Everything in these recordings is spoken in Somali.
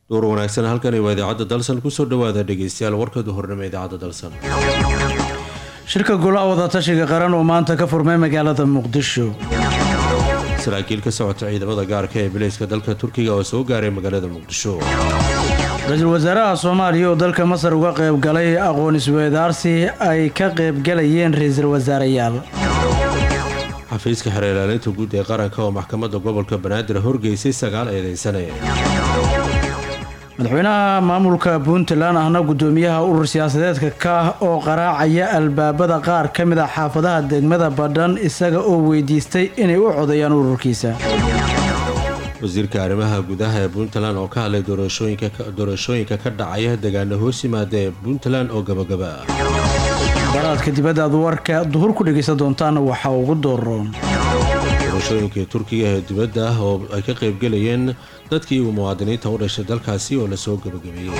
door wanaagsan halkani waa idaacadda dalsan kusoo dhawaada dhegeystayaal warkadu hornimo idaacadda dalsan shirka golaha wadatashiga qaran oo maanta ka furmay magaalada muqdisho saraakiil ka socota ciidamada gaarka ee bileyska dalka turkiga oo soo gaaray magaalada muqdisho ra-iisul wasaaraha soomaaliya oo dalka masar uga qayb galay aqoon isweydaarsi ay ka qaybgalayeen ra-iisul wasaareyaal xafiiska xeer ilaalinta guud ee qaranka oo maxkamadda gobolka banaadir horgeysay sagaal eedeysane madaxweynaha maamulka puntland ahna gudoomiyaha urur siyaasadeedka ka oo qaraacaya albaabada qaar ka mid a xaafadaha degmada badhan isaga oo weydiistay inay u codeeyaan ururkiisa wasiirka arrimaha gudaha ee puntland oo ka hadlay doorashooyinka ka dhacaya deegaana hoos yimaada ee puntland oo gabagaba ah baraadka dibadda aad warka duhur ku dhegaysan doontaana waxaa ugu dooroon doorashooyinkii turkiga ee dibadda ah oo ay ka qaybgelayeen dadkii uu muwaadiniinta u dhashay dalkaasi oo lasoo gabagabeeyey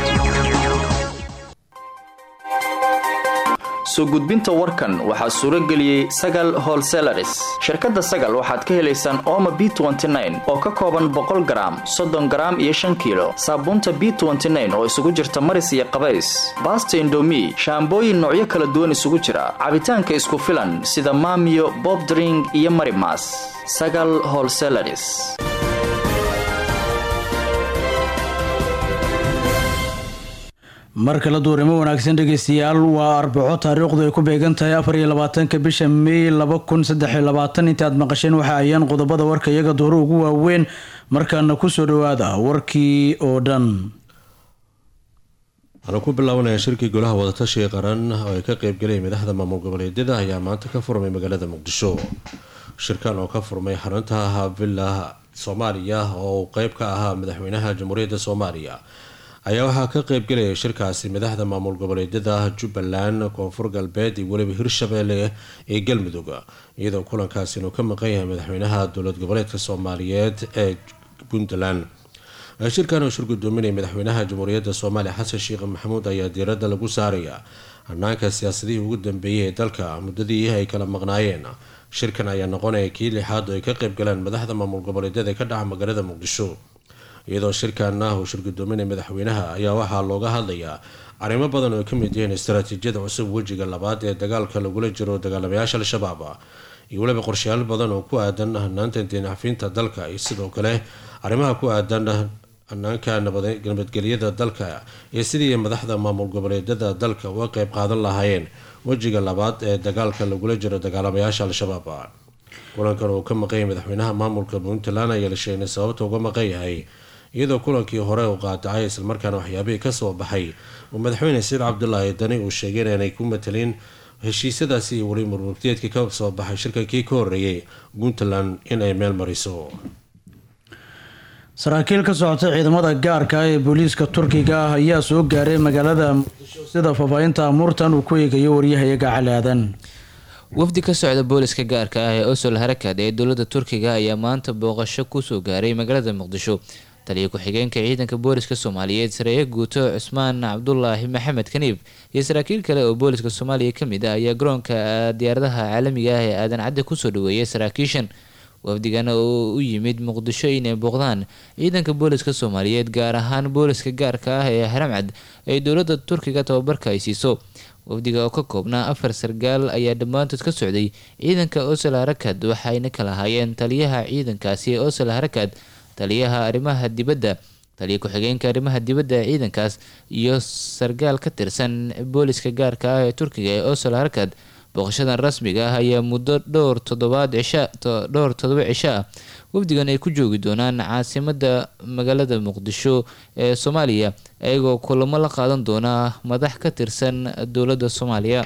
soo gudbinta warkan waxaa suuro geliyey sagal holselaris shirkadda sagal waxaad ka helaysaan ooma b oo ka kooban boqol garaam soddon garaam iyo shan kiilo saabuunta b oo isugu jirta maris iyo qabays baasta indomi shaambooyin noocyo kala duwan isugu jira cabitaanka isku filan sida maamiyo bobdring iyo marimas sagal holselaris mar kale duurnimo wanaagsan dhegeystayaal waa arbaco taariikhdu ay ku beegan tahay afar iyo labaatanka bisha mey laba kun saddex iyo labaatan inta aad maqasheen waxa ayaan qodobada warka iyaga duhro ugu waaweyn markaana kusoo dhawaada warkii oo dhan waxaanu ku bilaabanaya shirkii golaha wadatashiga qaran oo ay ka qeybgalayay madaxda maamul goboleedyada ayaa maanta ka furmay magaalada muqdisho shirkan oo ka furmay xarunta villa soomaaliya oo uu qeyb ka ahaa madaxweynaha jamhuuriyadda soomaaliya ayaa waxaa ka qeybgelaya shirkaasi madaxda maamul goboleedyada jubbaland koonfur galbeed iyo weliba hirshabeelle ee galmudug iyadoo kulankaasi inuu ka maqan yahay madaxweynaha dowlad goboleedka soomaaliyeed ee puntland shirkan oo shir gudoominaya madaxweynaha jamhuuriyadda soomaaliya xasan sheekh maxamuud ayaa diiradda lagu saaraya hanaanka siyaasadihii ugu dambeeyay ee dalka muddadii ay kala maqnaayeen shirkan ayaa noqonaya kii lixaad oo ay ka qeybgalaan madaxda maamul goboleedyada ee ka dhaca magaalada muqdisho iyadoo shirkaana uu shir gudoominaya madaxweynaha ayaa waxaa looga hadlayaa arrimo badan oo ay ka mid yihiin istaraatiijiyada cusub wejiga labaad ee dagaalka lagula jiro dagaalamayaasha al-shabaab iyo weliba qorshayaal badan oo ku aadan hanaanta diinxafiinta dalka iyo sidoo kale arrimaha ku aadan hanaanka nabadgelyada dalka iyo sidii madaxda maamul goboleedyada dalka uga qeyb qaadan lahaayeen wejiga labaad ee dagaalka lagula jiro dagaalamayaasha al-shabaab kulankan uu ka maqanyay madaxweynaha maamulka puntland ayaa la sheegnay sababta uga maqan yahay iyadoo kulankii hore uu qaadacay islamarkaana waxyaabihii kasoo baxay uu madaxweyne said cabdulaahi dani uu sheegay inaanay ku matelin heshiisyadaasi iyo weli murmurteedkii ka soo baxay shirkankii ka horeeyay puntland in ay meel mariso saraakiil ka socota ciidamada gaarka ee booliiska turkiga ah ayaa soo gaaray magaalada muqdisho sida faahfaahinta amuurtan uu ku eegayo waryahayaga cali aadan wafdi ka socda booliska gaarka ah ee osol harakad ee dowladda turkiga ayaa maanta booqasho kusoo gaaray magaalada muqdisho taliya ku-xigeenka ciidanka booliska soomaaliyeed sareeye guuto cusmaan cabdulaahi maxamed kaniib iyo saraakiil kale oo booliska soomaaliya kamid ah ayaa garoonka diyaaradaha caalamiga ah ee aadan cadde kusoo dhaweeyay saraakiishan wafdigana oo u yimid muqdisho inay booqdaan ciidanka booliska soomaaliyeed gaar ahaan booliska gaarka ah ee haramcad ay dowladda turkiga tababarka ay siiso wafdiga oo ka koobnaa afar sargaal ayaa dhammaantood ka socday ciidanka osel harakad waxayna kala ahaayeen taliyaha ciidankaasi ee osel harakad taliyaha arrimaha dibadda taliya ku-xigeenka arrimaha dibadda ee ciidankaas iyo sargaal ka tirsan booliska gaarka ah ee turkiga ee osel harakad booqashadan rasmiga ah ayaa muddo dhowr toddobaad cisha dhowr toddoba cisho ah wafdigan ay ku joogi doonaan caasimada magaalada muqdisho ee soomaaliya iyagoo kulamo la qaadan doona madax ka tirsan dowladda soomaaliya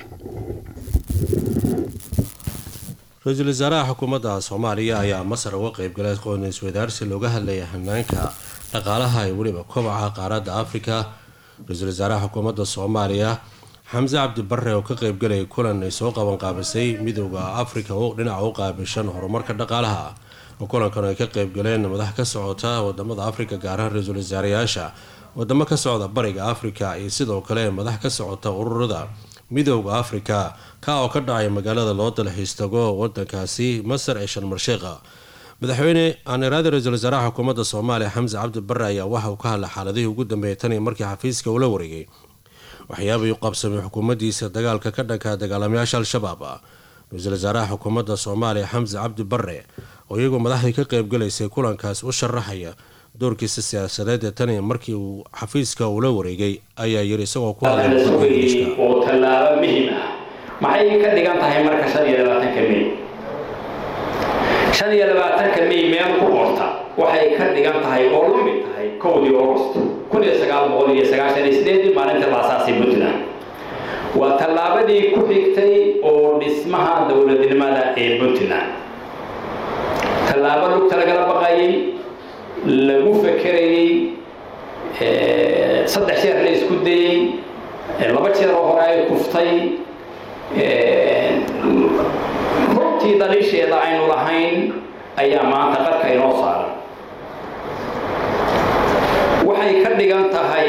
ra-iisul wasaaraha xukuumadda soomaaliya ayaa masar uga qeybgalay aqoon iswadaarsi looga hadlaya hanaanka dhaqaalaha iyo weliba kobaca qaaradda afrika ra-iisul wasaaraha xukuumadda soomaaliya xamse cabdi bare oo ka qeybgalaya kulan ay soo qaban qaabisay midooda afrika oo dhinaca u qaabishan horumarka dhaqaalaha kulankan ay ka qeybgaleen madax ka socota wadamada afrika gaar ahaan ra-iisul wasaarayaasha wadamo ka socda bariga afrika iyo sidoo kale madax ka socota ururada midooda afrika ka oo ka dhacay magaalada loo dalxiis tago wadankaasi masar ee sharmarsheekha madaxweyne aaniraadi ra-iisul wasaaraha xukuumadda soomaaliya xamse cabdi bare ayaa waxa uu ka hadlay xaaladihii ugu dambeeyay tan iyo markii xafiiska uu la wareegay waxyaabay u qabsamay xukuumaddiisa dagaalka ka dhanka dagaalamayaasha al-shabaab ra-iisul wasaaraha xukuumadda soomaaliya xamse cabdi bare oo iyagoo madaxdii ka qeybgalaysay kulankaas u sharaxaya doorkiisa siyaasadeed ee tan iyo markii uu xafiiska uu la wareegay ayaa yiri isagoo ku hadlay oo tallaabo muhim ah maxay ka dhigan tahay marka shan iyo labaatanka mey shan iyo labaatanka mey meel ku qorta waxay ka dhigan tahay oo la mid tahay kowdii august kun iyo sagaal boqol iyo sagaashan iyo sideedii maalinta la asaasay puntland waa tallaabadii ku xigtay oo dhismaha dowladnimada ee puntland tallaabo lugta lagala baqayay lagu fekerayey saddex jeer la isku dayey laba jeer oo hore ay kuftay runtii daliisheeda aynu lahayn ayaa maanta qarka inoo saaran waxay ka dhigan tahay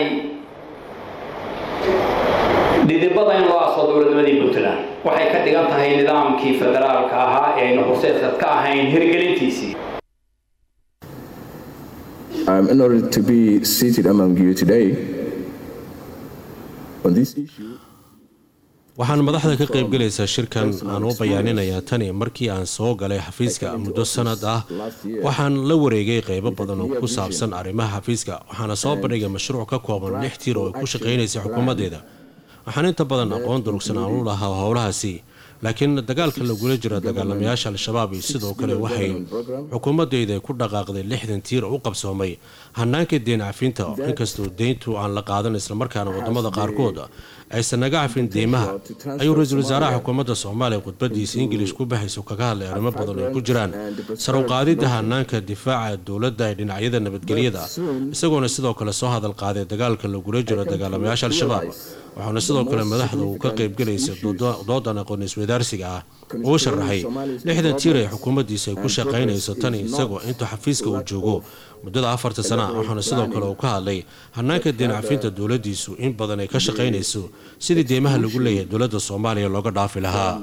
dhidibada in loo aso dowladnimadii puntland waxay ka dhigan tahay nidaamkii federaalka ahaa ee aynu horseedkad ka ahayn hirgelintiisii I'm honored to be seated among you today on this issue. waxaan madaxda ka qaybgalaysaa shirkan aan u bayaaninayaa tani markii aan soo galay xafiiska muddo sanad ah waxaan la wareegay qeybo badan oo ku saabsan arrimaha xafiiska waxaana soo bandhigay mashruuc ka kooban lix tiir oo ay ku shaqaynaysay xukuumaddeeda waxaan inta badan aqoon durugsan aan u lahaa howlahaasi laakiin dagaalka lagula jira dagaalamayaasha al-shabaab iyo sidoo kale waxay xukuumadeyda ku dhaqaaqday lixdan tiir u qabsoomay hanaanka deen cafinta inkastoo deyntu aan la qaadan islamarkaana wadamada qaarkood aysan naga cafin deymaha ayuu ra-iisul wasaaraha xukuumadda soomaaliya khudbadiisa ingilish ku baxayso kaga hadlay arrimo badan ay ku jiraan saruqaadida hanaanka difaaca dowladda ee dhinacyada nabadgelyada isagoona sidoo kale soo hadal qaaday dagaalka lagula jiro dagaalamayaasha al-shabaab waxaana sidoo kale madaxda uu ka qaybgalaysay doodan aqoon isweydaarsiga ah uu sharaxay lixdan tiir ee xukuumaddiisa ay ku shaqaynayso tani isagoo intuu xafiiska uu joogo muddada afarta sana ah waxaana sidoo kale uu ka hadlay hanaanka deen cafinta dowladdiisu in badan ay ka shaqaynayso sidii deymaha lagu leeyahay dowladda soomaaliya looga dhaafi lahaa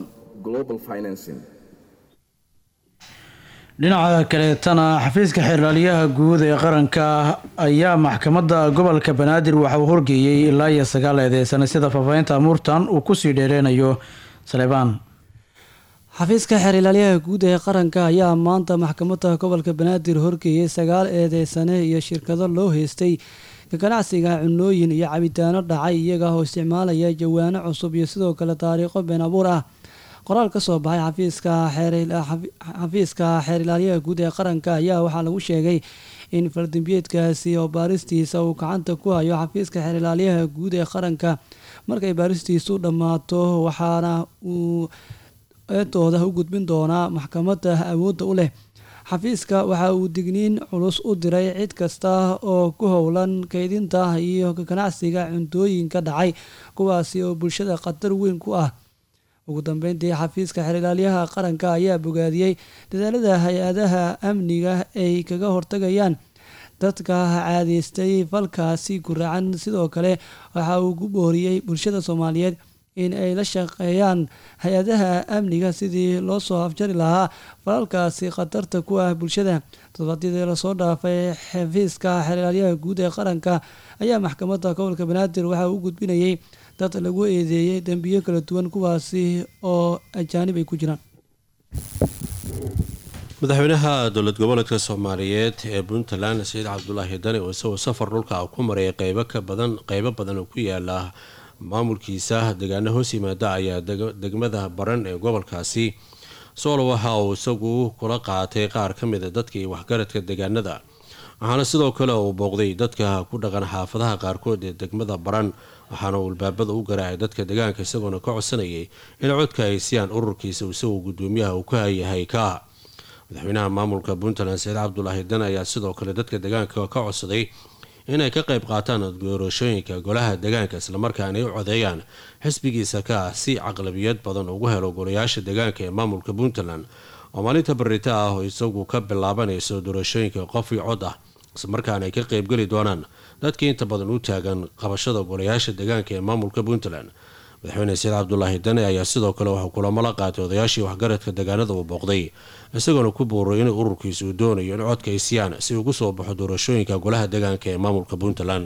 dhinaca kaleetana xafiiska xeerlaaliyaha guud ee qaranka ayaa maxkamadda gobolka banaadir waxa uu horgeeyey ilaa iyo sagaal eedeysana sida faafahinta amuurtan uu kusii dheereynayo saleebaan xafiiska xeerilaalyaha guud ee qaranka ayaa maanta maxkamadda gobolka banaadir horgeeyey sagaal eedeysane iyo shirkado loo heystay ka ganacsiga cunooyin iyo cabitaano dhacay iyaga oo isticmaalaya jawaano cusub iyo sidoo kale taariikho been abuur ah qoraal ka soo baxay xafiiska xafiiska xeerilaalyaha guud ee qaranka ayaa waxaa lagu sheegay in faldambiyeedkaasi oo baaristiisa uu gacanta ku hayo xafiiska xeerilaalyaha guud ee qaranka markay baaristiisu dhammaato waxaana uu eedooda u gudbin doonaa maxkamadda awoodda u leh xafiiska waxa uu digniin culus u diray cid kasta oo ku howlan kaydinta iyo ganacsiga cuntooyinka dhacay kuwaasi oo bulshada khatar weyn ku ah ugu dambeyntii xafiiska xerilaalyaha qaranka ayaa bogaadiyey dadaalada hay-adaha amniga ay kaga hortagayaan dadka caadeystay falkaasi guracan sidoo kale waxa uu ku booriyey bulshada soomaaliyeed in ay la shaqeeyaan hay-adaha amniga sidii loo soo afjari lahaa falalkaasi khatarta ku ah bulshada todobaadyadii lasoo dhaafay xafiiska xerilaalyaha guud ee qaranka ayaa maxkamadda gobolka banaadir waxa uu gudbinayay dad lagu eedeeyey dembiyo kala duwan kuwaasi oo ajaanib ay ku jiraan madaxweynaha dowlad goboleedka soomaaliyeed ee puntland saciid cabdulaahi dani oo isagoo safar dhulka ku marayay qeybo ka badan qeybo badan oo ku yaala maamulkiisa deegaano hoos yimaada ayaa degmada baran ee gobolkaasi soolo waxa uu isagu kula qaatay qaar ka mida dadkii waxgaradka deegaanada waxaana sidoo kale uu booqday dadka ku dhaqan xaafadaha qaarkood ee degmada baran waxaana uu albaabada u garaacay dadka deegaanka isagoona ka codsanayay in codka ay siiyaan ururkiisa isagoo gudoomiyaha uu ka yahay ka madaxweynaha maamulka puntland saciid cabdulaahi dan ayaa sidoo kale dadka deegaanka ka codsaday inay ka qayb qaataan doorashooyinka golaha deegaanka islamarkaana ay u codeeyaan xisbigiisa ka ah si caqlabiyad badan ugu helo golayaasha deegaanka ee maamulka puntland oo maalinta barita ah oo isagu ka bilaabanayso doorashooyinka qof iyo cod ah islamarkaana ay ka qeybgeli doonaan dadkii inta badan u taagan qabashada golayaasha deegaanka ee maamulka puntland madaxweyne said cabdulaahi dane ayaa sidoo kale waxuu kulamo la qaatay odayaashii waxgaradka deegaanada uu booqday isagoona ku buuray in ururkiisa uu doonayo in codka ay siiyaan si ugu soo baxo doorashooyinka golaha deegaanka ee maamulka puntland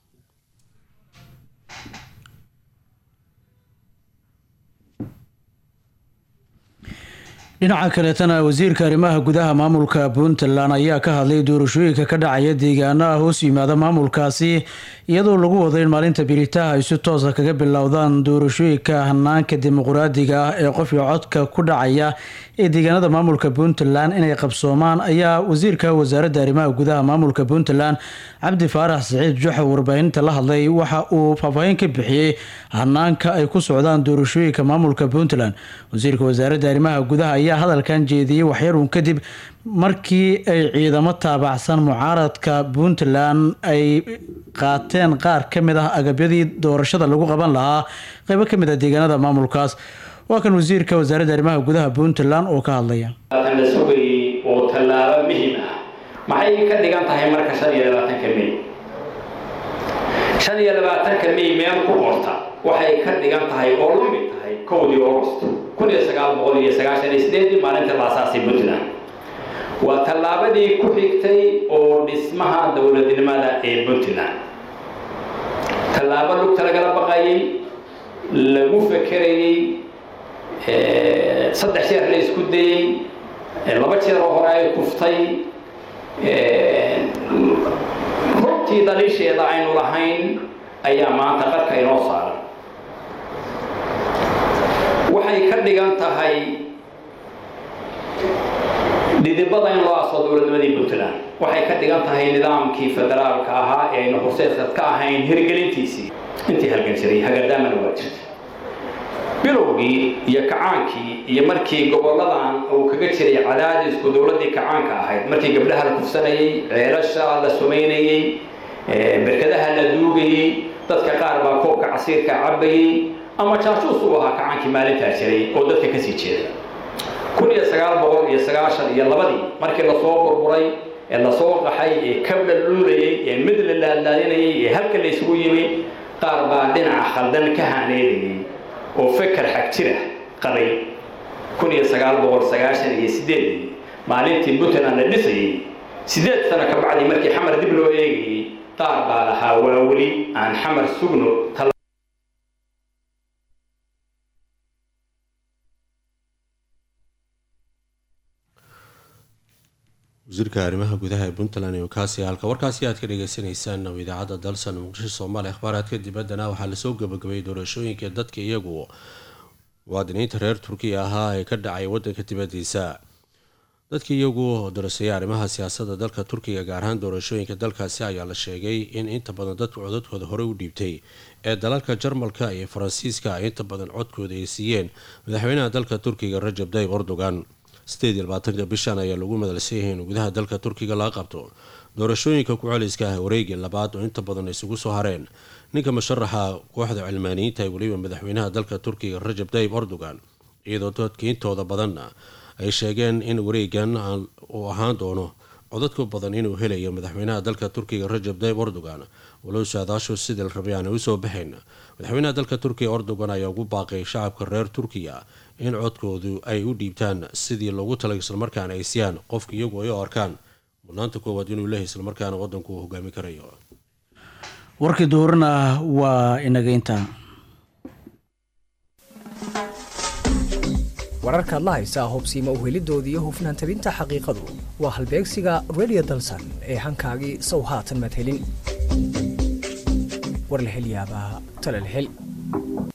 dhinaca kaleetana wasiirka arrimaha gudaha maamulka puntland ayaa ka hadlay doorashooyinka ka dhacaya deegaanaha hoos yimaada maamulkaasi iyadoo lagu wado in maalinta biritaha ay si toosa kaga bilowdaan doorashooyinka hanaanka dimuqraadiga ah ee qofka codka ku dhacaya ee deegaanada maamulka puntland inay qabsoomaan ayaa wasiirka wasaaradda arrimaha gudaha maamulka puntland cabdi faarax saciid juxa warbaahinta la hadlay waxa uu faahfaahin ka bixiyey hanaanka ay ku socdaan doorashooyinka maamulka puntland wasiirka wasaaradda arrimaha gudaha ayaa hadalkan jeediyey waxyaruun kadib markii ay ciidamo taabacsan mucaaradka puntland ay qaateen qaar ka mid ah agabyadii doorashada lagu qaban lahaa qeybo ka mid ah deegaanada maamulkaas waa kan wasiirka wasaaradda arrimaha gudaha puntland oo ka hadlaya la sugayay oo tallaabo muhim ah maxay ka dhigan tahay marka shan iyo labaatanka may shan iyo labaatanka may meel ku qorta waxay ka dhigan tahay oo la mid tahay kowdii august kun iyo sagaal boqol iyo sagaashan iyo sideedii maalinta la asaasay puntland waa tallaabadii ku xigtay oo dhismaha dowladnimada ee puntland tallaabo lugta lagala baqayay lagu fekerayey saddex jeer la isku dayey laba jeer oo hore ay kuftay runtii daliisheeda aynu lahayn ayaa maanta qarka inoo saaran waxay ka dhigan tahay dhidibada in loo aso dowladnimadii puntland waxay ka dhigan tahay nidaamkii federaalka ahaa ee aynu horseedkad ka ahayn hirgelintiisii intii halgan jiray hagadaamana waa jirta bilowgii iyo kacaankii iyo markii goboladan uu kaga jiray cadaadisku dowladdii kacaanka ahayd markii gabdhaha la kufsanayey ceelasha la sumaynayey berkadaha la duugayey dadka qaar baa koobka casiirka cabayey ama jaajuus uu ahaa kacaankii maalintaa jiray oo dadka kasii jeeda kun iyo sagaal boqol iyo sagaashan iyo labadii markii lasoo burburay ee lasoo qaxay ee kabla luulayey ee mid la laadlaadinayay ee halka la isugu yimi qaar baa dhinaca khaldan ka haaneedayay oo feker xag jira qabay kun iyo sagaal boqol sagaashan iyo sideedii maalintii puntland la dhisayey sideed sano ka bacdi markii xamar dib loo eegayey qaar baa lahaa waa weli aan xamar sugno wasiirka arrimaha gudaha ee puntland iyo kaasi halka warkaasi aad ka dhageysaneysaan oo idaacadda dalsan muqdisho soomaaliya akhbaaraadka dibaddana waxaa lasoo gabagabayay doorashooyinka dadka iyagu muwaadiniinta reer turkiya ahaa ee ka dhacay wadanka dibadiisa dadka iyagu darasaya arrimaha siyaasadda dalka turkiga gaar ahaan doorashooyinka dalkaasi ayaa la sheegay in inta badan dadka codadkooda horey u dhiibtay ee dalalka jarmalka iyo faransiiska ay inta badan codkooda ay siiyeen madaxweynaha dalka turkiga rajab tayyib erdogan sideed iyo labaatanka bishan ayaa lagu madalsan yahay in gudaha dalka turkiga laga qabto doorashooyinka ku-celiska ah wareegii labaad oo inta badan isugu soo hareen ninka musharaxa kooxda cilmaaniyiinta ee weliba madaxweynaha dalka turkiga rajab tayyib erdogan iyadoo dadka intooda badanna ay sheegeen in wareegan uu ahaan doono codadku badan inuu helayo madaxweynaha dalka turkiga rajab tayyib erdogan walow saadaashu sidii la rabay aanay usoo baxayn madaxweynaha dalka turkiga erdogan ayaa ugu baaqay shacabka reer turkiya in codkoodu ay u dhiibtaan sidii loogu talay islamarkaana ay siyaan qofka iyagu ay u arkaan mudnaanta koowaad inuu leehay islamarkaana wadanku uu hogaami karayo warkii duurana waa inaga intaa wararkaad la haysaa hubsiima uhelidooda iyo hufnaan tabinta xaqiiqadu waa halbeegsiga redio dalsan ee hankaagii sow haatan madhelin war la hel yaabaa tala la hel